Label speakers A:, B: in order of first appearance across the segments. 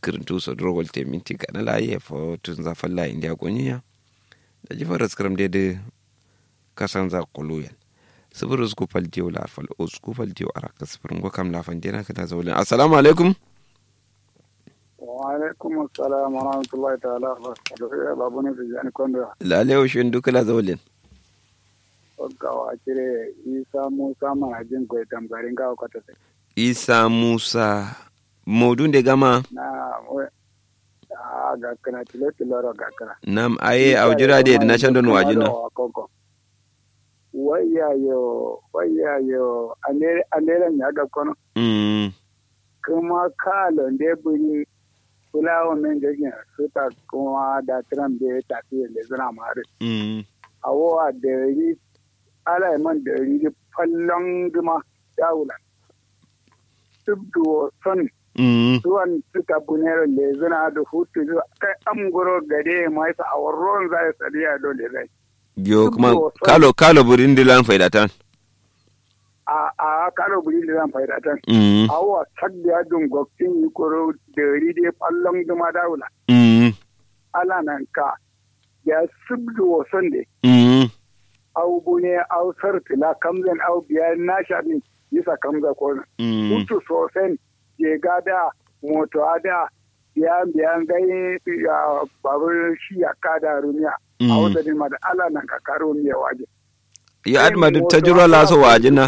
A: kirintu so drogol te minti kana la ye fo tun za falla india gonya da ji faras kram de de kasan za kuluyan sifir usku fal diyo la fal usku fal diyo araka sifir ngo kam la fan dena kada zawlin assalamu alaikum
B: wa alaikum assalam wa rahmatullahi ta'ala wa barakatuhu babu ne da jani kondo
A: lale o shin duka la zawlin
B: gawa kire isa musa mana jin koy tamgarin gawa kwata sai
A: isa musa modun de gama
B: na a ga kana tilo tilo ro ga kana
A: nam aye awjira de na chandon wajina
B: waya yo waya yo anere anere nya ga kono
A: mm
B: kuma kalo nde buri fulawa men gagin suta kuma da tram de tafi le zana mare
A: mm
B: awo a dari ala man dari fallon gima dawulan tubduwo son
A: mm
B: zuwan suka bunero le zana da hutu zuwa kai amgoro gade mai sa a warron zai sadiya dole zai
A: yo kuma kalo kalo burin dilan faidatan
B: a a kalo buri da zan faida tan
A: mm
B: awa sadda dun goktin yi koro dari de fallon gima dawulan
A: mm
B: ala nan ka ya subduwo son de
A: mm
B: au bune au sartila kamzan au biya na shaɗin yisa kamza kona
A: mm
B: hutu sosai je gada moto ada biya biya gai ya babur shi ya kada rumiya a
A: mm
B: wata din ma da ala nan ka karo miya waje
A: yo adma du tajuro la so wajina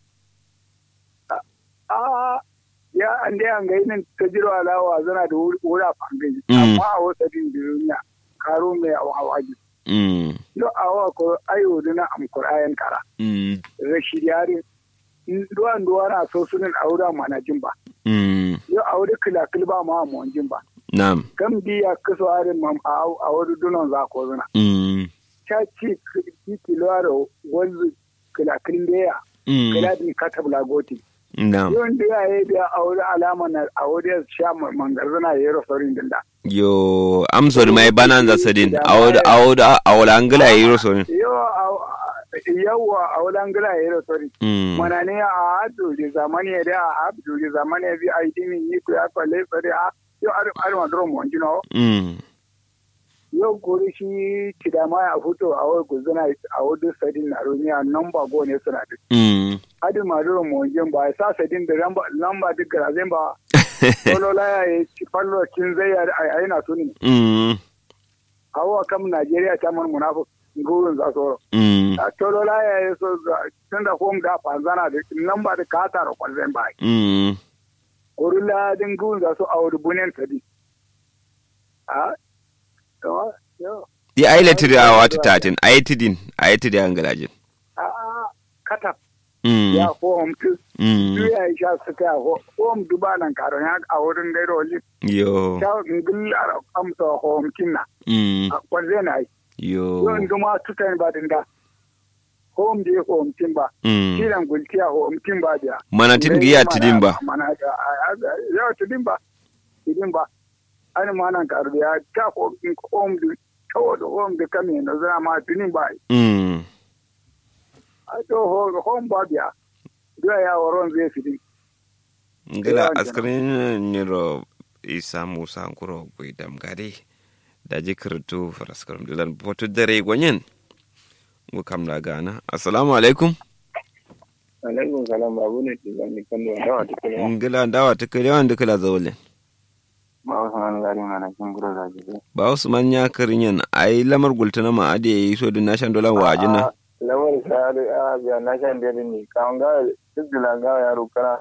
B: a a ya an dai an gai nan tajiro alawa zana da wura fangai
A: Mm.
B: amma a wata din duniya karo miya a waje
A: mm
B: no awa ko ayo dina am qur'an kara
A: mm
B: rashid yarin duwan duwa na so sunan aura mana jin ba
A: mm
B: yo aure kila kilba ma mu jin ba
A: nam
B: kan biya kaso arin mam a aure dunon za ko zuna
A: mm
B: cha ci ki kilo aro wanzu kila kilbeya
A: mm
B: kila din katabla goti
A: nam
B: yo ndi ya yi biya aure alama na aure sha mangarzana yero sorin dinda
A: yo am sorry mai bananza sadin awod awod awol angla yiro so
B: yo yawa aure angila yero sorin
A: mm
B: mana ne a hadu da zamani ya da a hadu da zamani ya bi a yi dimin yi ku ya kwalle tsari a yau ar ar ma drum mon jino
A: mm
B: yau gori shi kidama ya fito a wai guzuna a wadu sadin na rumiya namba go ne suna duk
A: mm
B: adi ma drum mon jin ba sa sadin da lamba lamba duk garazen ba solo la ya yi ci fallo cin zai ya a yi na tuni
A: mm
B: hawa kam Najeriya ta man munafik gurin za su
A: mm
B: a solo la ya yi so tun da home da fanzana da lamba da kata da kwalzen ba
A: mm
B: gorilla din gun za su a wani bunen tadi a yawa yawa
A: di ailetiri a wata tatin aitidin aitidi angalajin
B: a a kata
A: mm
B: ya home tu
A: mm
B: ya yi sha su ta home duba nan karon ya a wurin gairo li
A: yo
B: ta ngilla amsa home kinna
A: mm
B: a kwanze na yi
A: yo
B: yon duma tutan ba din da home je home kin ba
A: mm
B: kiran gultiya home kin ba dia
A: manatin giya tidin ba
B: mana ya tidin ba tidin ba an manan karbiya ta home din kawai da home da kame na zama ma tidin ba
A: mm
B: a to home ba biya duya ya waron zai fidi
A: ngila
B: Yawan
A: askarin niro isa musa nkuro gwi damgari da jikirtu faraskaram dilan botu dare gwanyen ngu kam na gana assalamu alaikum
B: alaikum salam babu ne ke zan kan da dawa ta kula
A: ngila ndawa tikali wan dikala zawle
B: ma wasu an gari mana kin gura da ji
A: ba usman ya karinyan ai lamar gultana ma ade yi so din nashan dolan wajina
B: lamar sa da a biya na shan da ni kan ga duk da ga yaro kana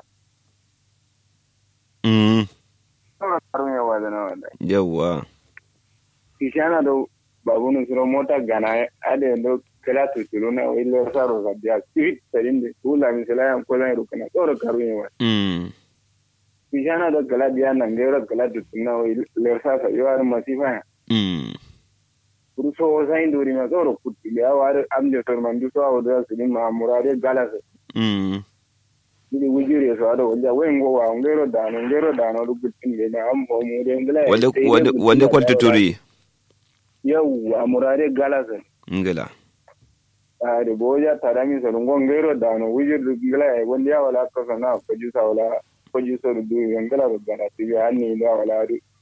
A: mm
B: kana karun yawa da nawa da
A: yawa
B: kishana da babu ne suro mota gana ade do kala to tiro na wai le saro ga biya spirit sarin da kula mi sala yan ko zan ru kana tsoro karun yawa
A: mm
B: kishana da kala biya nan ga ro kala to tunna wai le sasa yo ar masifa
A: mm
B: kuru so sai ndori ma tsoro kutti ya war am de tor man du so awu da sirin ma murade galas
A: mm
B: ni wujire so ado wanda wen go wa ngero dano ngero dano du kutti ne na am mo mu de ngala
A: wande wande wande kwalta turi
B: yau a murade galas
A: ngila
B: a de boja tarami so ngo ngero dano wujir du ngala wanda ya wala ko sana ko ju sa wala ko ju so du ngala ro gana ti ya ni da wala du